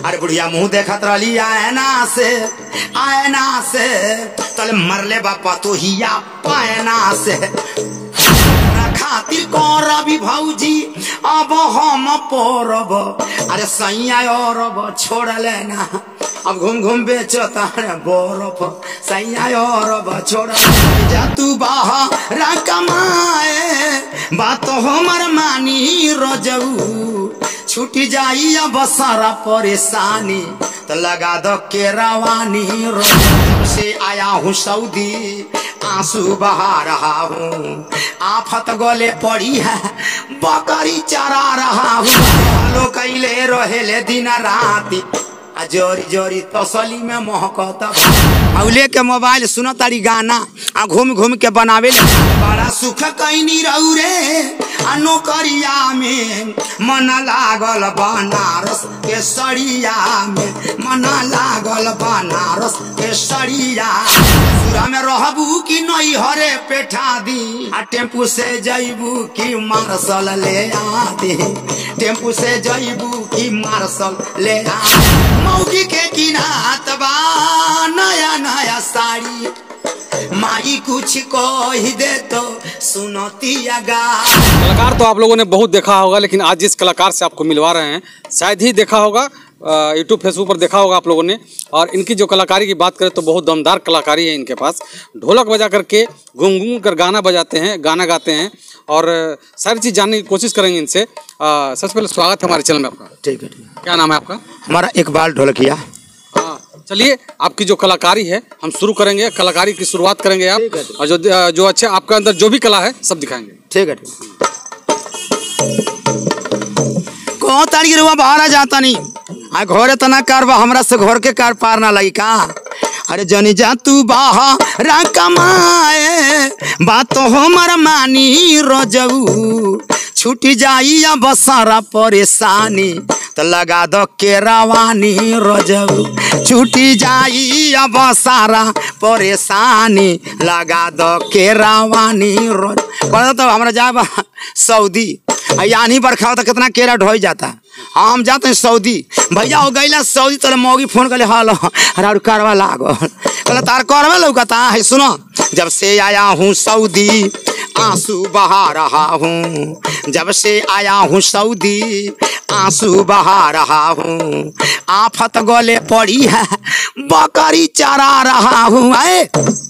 अरे बुढ़िया मुंह देखत रहली आयना से आयना से तले मरले बापा तो हिया पायना से खातिर करबी भौजी अब हम परब अरे सैया अरब छोड़ लेना अब घूम घूम बेचता रे बरफ सैया अरब छोड़ जा तू बाहर कमाए बात हमर मानी रजऊ छूट जाई अब सारा परेशानी तो लगा दो के रवानी रजऊ से आया हूँ सऊदी आंसू बहा रहा हूँ आफत गले पड़ी है बकरी चरा रहा हूँ लो कैले रहेले दिन राती आ जोरी जोरी तसली में महकता औले के मोबाइल सुन तारी गाना आ घूम घूम के बनावे ले बड़ा सुख कैनी रहू रे आ नौकरिया में मन लागल बनारस के सड़िया में मन लागल बनारस के सड़िया पूरा में रहबू कि नहीं हरे पेठा दी आ टेम्पू से जैबू कि मार्शल ले आती टेम्पू से जैबू कि मार्शल ले आ मौगी के किनात बा नया नया साड़ी माई कुछ कह दे तो सुनतिया गा कलाकार तो आप लोगों ने बहुत देखा होगा लेकिन आज जिस कलाकार से आपको मिलवा रहे हैं शायद ही देखा होगा यूट्यूब फेसबुक पर देखा होगा आप लोगों ने और इनकी जो कलाकारी की बात करें तो बहुत दमदार कलाकारी है इनके पास ढोलक बजा करके घूम घूम कर गाना बजाते हैं गाना गाते हैं और अ, सारी चीज़ जानने की कोशिश करेंगे इनसे अ, सबसे पहले स्वागत है हमारे चैनल में आपका ठीक है ठीक है क्या नाम है आपका हमारा इकबाल ढोलकिया हाँ चलिए आपकी जो कलाकारी है हम शुरू करेंगे कलाकारी की शुरुआत करेंगे आप ठीक है, ठीक और जो जो अच्छा आपका अंदर जो भी कला है सब दिखाएंगे ठीक है ठीक कौन तारीख रुआ बाहर जाता नहीं आ घरे तना कारबा हमरा से घर के कार पार ना लगी का अरे जनी जा तू बाहर कमाए बात तो हमर मानी रजऊ छूट जाई अब सारा परेशानी तो लगा दो के रवानी रजऊ छूटी जाई अब सारा परेशानी लगा दो के रवानी रोज कहता तो हमरा जाए सऊदी आ यानी बरखा होता कितना केरा ढोई जाता हम जाते हैं सऊदी भैया हो गईला सऊदी तोरे मौगी फोन कर हाल अरे कारवा लागल कहला तार करवा लौकता है सुनो जब से आया हूँ सऊदी आंसू बहा रहा हूँ जब से आया हूँ सऊदी आंसू बहा रहा हूँ आफत गले पड़ी है बकरी चरा रहा हूँ आए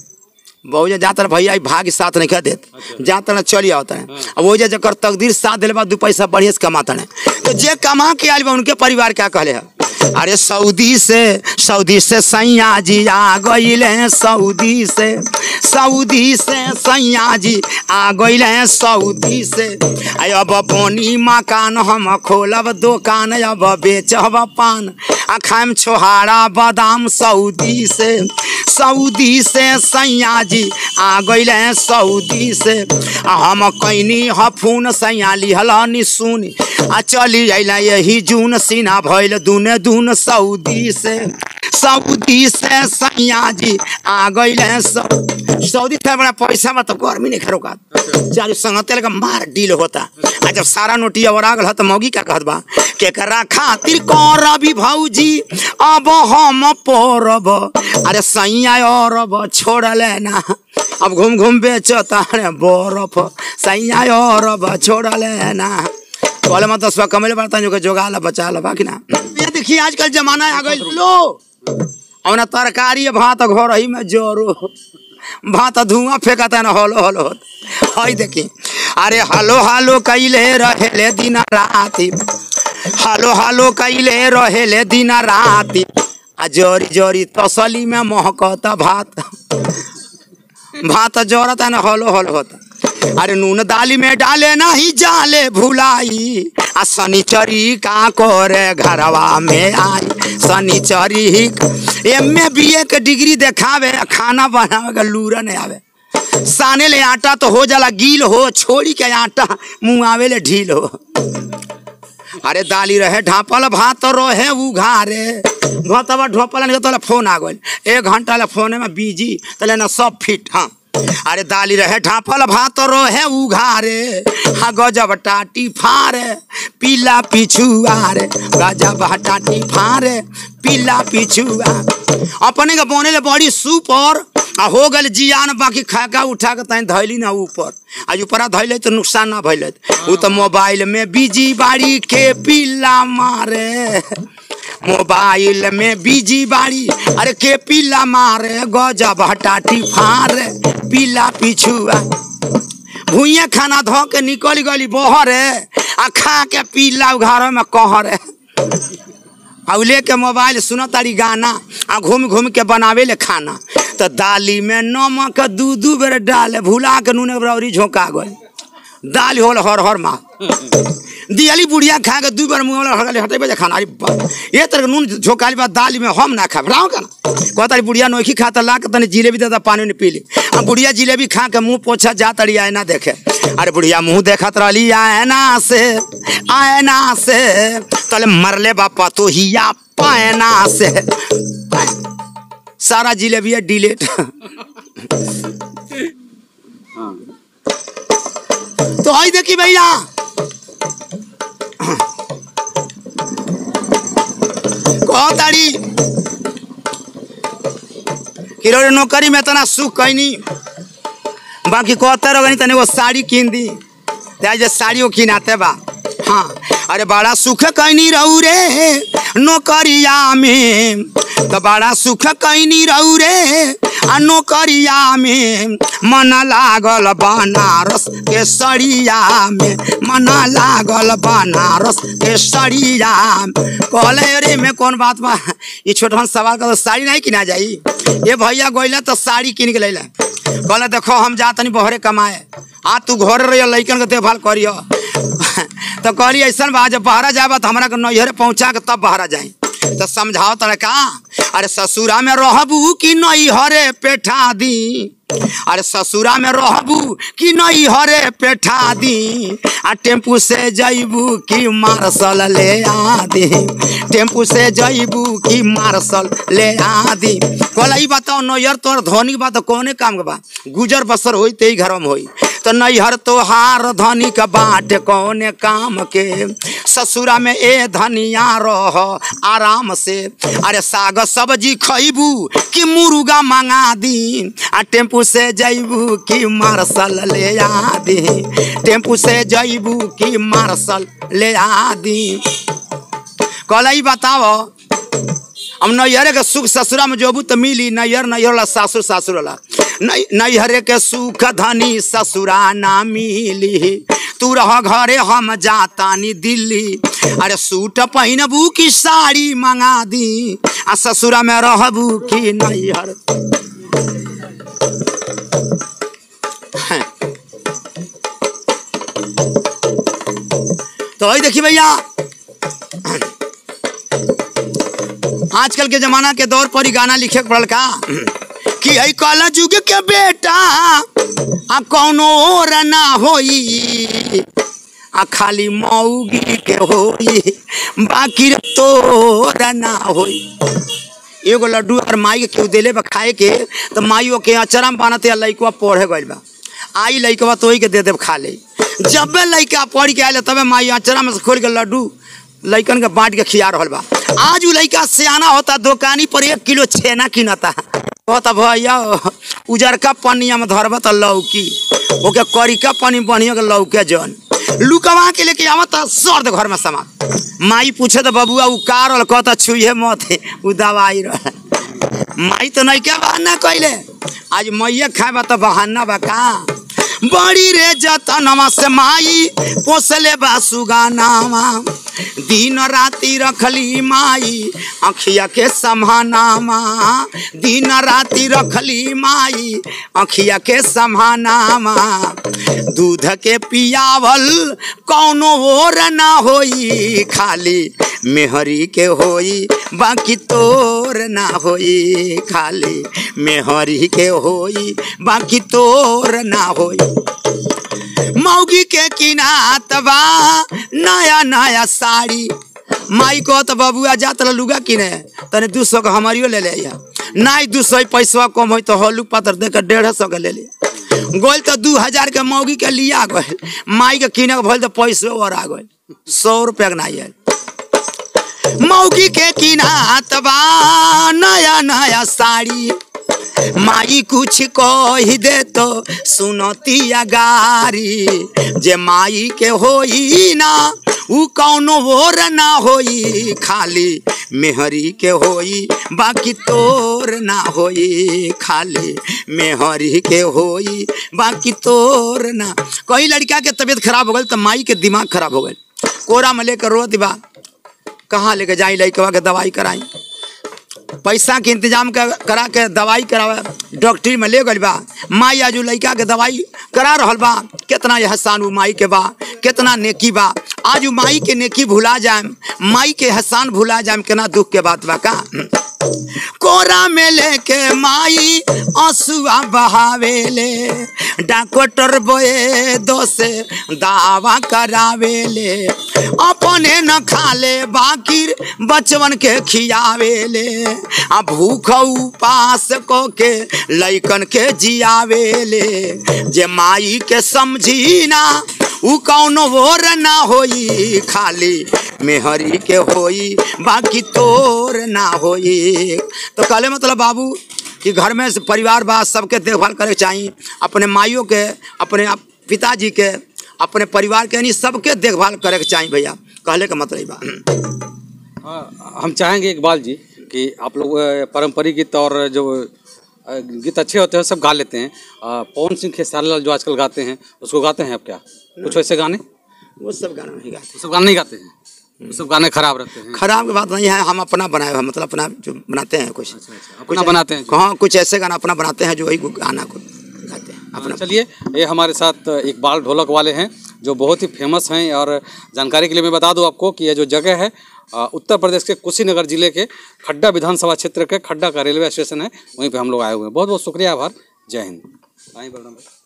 बहु जे जाता भैया ई भाग्य साथ नहीं देत जाता ना चली आवता है अब वो जे जकर तकदीर साथ दिले बाद दू पैसा बढ़िया से कमाता है तो जे कमा के आयल बा उनके परिवार क्या कहले है अरे सऊदी से सऊदी से सैया जी आ गईले सऊदी से सऊदी से सैया जी आ गईले सऊदी से आय अब बोनी मकान हम खोलब दुकान अब बेचब पान आ खाइम छोहारा बादाम सऊदी से सऊदी से सैया जी आ गईले सऊदी से आ हम कैनी हफून सैया लिहल निसुनी आ चली अइला यही जून सीना भइल दूने दून सऊदी से सऊदी से सैया जी आ गईले सऊ- सऊदी थे बड़ा पैसा में तो गर्मी नहीं खरोका चार संगते लगा मार डील होता आ जब सारा नोटिया और आगल तो मौगी क्या कहत बा केकरा खातिर करबी भौजी अब हम परब अरे सैया अरब छोड़ लेना अब घूम घूम बेचता रे बरफ सैया अरब छोड़ लेना बोले मत दस कमेले बर्तन जो के जोगा ला बचा ला बाकी ना ये देखिए आजकल जमाना आ गई लो और ना तरकारी भात घर ही में जोरो भात धुआं फेंकता ना हलो हलो होत हई देखी अरे हलो हलो कैले रहेले दिन राती हलो हलो कैले रहेले दिन राती आ जोरी जोरी तसली में महकता भात भात जोरता ना हलो हलो होता अरे नून दाली में डाले नहीं जाले भुलाई आ शनिचरी का करे घरवा में आई शनिचरी ही एम ए बी ए के डिग्री देखावे आ खाना बनावे का लूरा नहीं आवे साने ले आटा तो हो जाला गील हो छोड़ी के आटा मुँह आवे ले ढील हो अरे दाली रहे ढापल भात रहे उघारे भतवा ढोपल नहीं तो फोन आ गइल एक घंटा ले फोन में बिजी तले ना सब फिट हाँ अरे दाली रहे ढापल भात रहे उघारे हा गजब टाटी फारे पीला पिछुआरे गजब टाटी फारे पीला पिछुआ अपने के बने ले बड़ी सुपर आ हो गल जियान बाकी खाका उठा के तैं धैली ना ऊपर आज ऊपरा धैले तो नुकसान ना भैले उ तो मोबाइल में बिजी बाड़ी के पीला मारे मोबाइल में बिजी बाड़ी अरे के पीला मारे गजब हटाटी फारे पीला पिछुआ भूइया खाना धो के निकल गली बहरे आ खा के पीला घर में कहरे आ लेके मोबाइल सुन तारी गाना आ घूम घूम के बनावे ले खाना तो दाली में नमक दू दू बेर डाले भुला के नून बरौरी झोंका गई दाल होल हर हर माँ दियाली बुढ़िया खा के दू बार मुँह वाला हटाले हटेबे जे खाना अरे बा ये तरह के नून झोंकाली बा दाल में हम ना खा राव का ना कहता बुढ़िया नोखी खाता ला के तनी जिलेबी देता पानी ने पी ली आ बुढ़िया जिलेबी खा के मुंह पोछा जा तड़ी आयना देखे अरे बुढ़िया मुंह देखत रहली आयना से आयना से तले मरले बापा तो हिया पायना से सारा जिलेबिया डिलेट तो आई देखी भैया कहो ताड़ी किरो नौकरी में तना सुख कैनी बाकी कहते रहो तने वो साड़ी कीन दी ते जे साड़ियों किनाते बा हाँ अरे बड़ा सुख कैनी रहू रे नौकरिया में तो बड़ा सुख कैनी रहू रे आ नौकरिया में मन लागल बनारस के सड़िया में मन लागल बनारस के सड़िया कहले अरे में कौन बात बा ये छोटन सवाल का तो साड़ी नहीं किना जाई ये भैया गोइला तो साड़ी किन के लैला कहले देखो हम जा तनी बहरे कमाए आ तू घर रहियो लइकन के देखभाल करियो तो कहली ऐसा बा जब बहरा जाबा तो हमरा के नैहरे पहुंचा के तब बहरा जाई तो समझाओ तड़े का अरे ससुरा में रहबू कि नैहरे पेठा दी अरे ससुरा में रहबू कि नैहरे पेठा दी आ टेम्पू से जैबू कि मार्शल ले आदी टेम्पू से जैबू कि मार्शल ले आदी कहला ई बताओ नैहर तोर धनी बा तो कौने काम के बा गुजर बसर होई ते ही घर में होई तो नैहर तोहार धनी का बाट कौने काम के ससुरा में ए धनिया रह आराम से अरे साग सब्जी खैबू कि मुर्गा मंगा दी आ टेम्पू से जैबू कि मार्शल ले आदी टेम्पू से जैबू कि मार्शल ले आदी कहला ई बताओ हम नैहरे के सुख ससुरा में जोबू तो मिली नैहर नैहर ला सासुर सासुर ला नैहरे के सुख धनी ससुरा ना मिली तू रह घरे हम जातानी दिल्ली अरे सूट पहनबू की साड़ी मंगा दी आ ससुरा में रहबू की नैहर तो वही देखी भैया आजकल के जमाना के दौर पर ही गाना लिखे के पड़ल का कि है कल जुग के बेटा आ कौनो और ना होई आ खाली मौगी के होई बाकी रे तोर ना होई एगो लड्डू और माई के केहू देले बा खाए के तो माई के अचरा में बनते लइकवा पढ़े गइल बा आई लइकवा तो के दे देव खा ले जब लइका पढ़ के आयल तबे माई अचरा में से खोल के लड्डू लइकन के बांट के खिया रहल बा आज उ लइका सियाना होता दुकानी पर एक किलो छेना किनता कहता भैया उजरका पनिया में धरब त लौकी ओके करिका पनी बढ़िया के लौके जन लुकवा के लेके आवत सर्द घर में समा माई पूछे तो बबुआ उ का रहल कहता छुए मत उ दवाई रह माई तो नहीं क्या बहाना कैले आज मैया खाए बा तो बहाना बा का बड़ी रे जतनवा से माई पोसले बा सुगानावा दिन राति रखली माई अखिया के समानामा दिन राति रखली माई अखिया के समानामा दूध के पियावल कौनो और ना होई खाली मेहरी के होई बाकी तोर ना होई खाली मेहरी के होई बाकी तोर ना होई मौगी के किनात बा नया नया साड़ी माई को तो बबुआ जा तला लुगा किने तने दू सौ के हमारियो ले ले या नहीं दू सौ पैसा कम हो तो हलू पातर दे के डेढ़ सौ के ले लिया गोल तो दू हजार के मौगी के लिया गए माई के किने के भल तो पैसे और आ गए सौ रुपया के नहीं है मौगी के किनात बा नया नया साड़ी माई कुछ कही दे तो सुनतिया गारी जे माई के होई ना उ कौनो और ना होई खाली मेहरी के होई बाकी तोर ना होई खाली मेहरी के होई बाकी तोर ना कई लड़का के तबीयत खराब हो गई तो माई के दिमाग खराब हो गई कोरा में लेकर रो दिबा कहाँ लेके जाई लड़कवा के दवाई कराई पैसा के इंतजाम कर, करा के दवाई करावे डॉक्टरी में ले गई बा माई आजू लड़का के दवाई करा रहल बा कितना एहसान उ माई के बा कितना नेकी बा आज उ माई के नेकी भुला जाए माई के एहसान भुला जाए केना दुख के बात बा का कोरा में लेके माई आंसुआ बहावेले डॉक्टर बोए दोसे दावा करावेले अपने न खाले बाकी बचवन के खियावेले आ भूख उपास को के लैकन के जियावेले जे माई के समझी ना उ कौनो और ना होई खाली मेहरी के होई बाकी तोर ना होई तो कहले मतलब बाबू कि घर में से परिवार बा सबके देखभाल करे के चाही अपने माइयों के अपने आप- पिताजी के अपने परिवार के यानी सबके देखभाल करे के चाही भैया कहले का मतलब ई बा हाँ, हम चाहेंगे इकबाल जी कि आप लोग अ, पारंपरिक गीत और जो अ, गीत अच्छे होते हैं सब गा लेते हैं अ, पवन सिंह खेसारी लाल जो आजकल गाते हैं उसको गाते हैं आप क्या कुछ वैसे गाने वो वो सब गाना नहीं गाते सब गाने नहीं गाते हैं वो सब गाने खराब रहते हैं खराब की बात नहीं है हम अपना बनाए हुए हैं, मतलब अपना जो बनाते हैं कुछ अपना बनाते हैं हाँ कुछ ऐसे गाना अपना बनाते हैं जो वही गाना को गाते हैं अपना चलिए ये हमारे साथ इकबाल ढोलक वाले हैं जो बहुत ही फेमस हैं और जानकारी के लिए मैं बता दूं आपको कि यह जो जगह है अ, उत्तर प्रदेश के कुशीनगर जिले के खड्डा विधानसभा क्षेत्र के खड्डा का रेलवे स्टेशन है वहीं पे हम लोग आए हुए हैं बहुत बहुत शुक्रिया आभार जय हिंद आइए बलराम भाई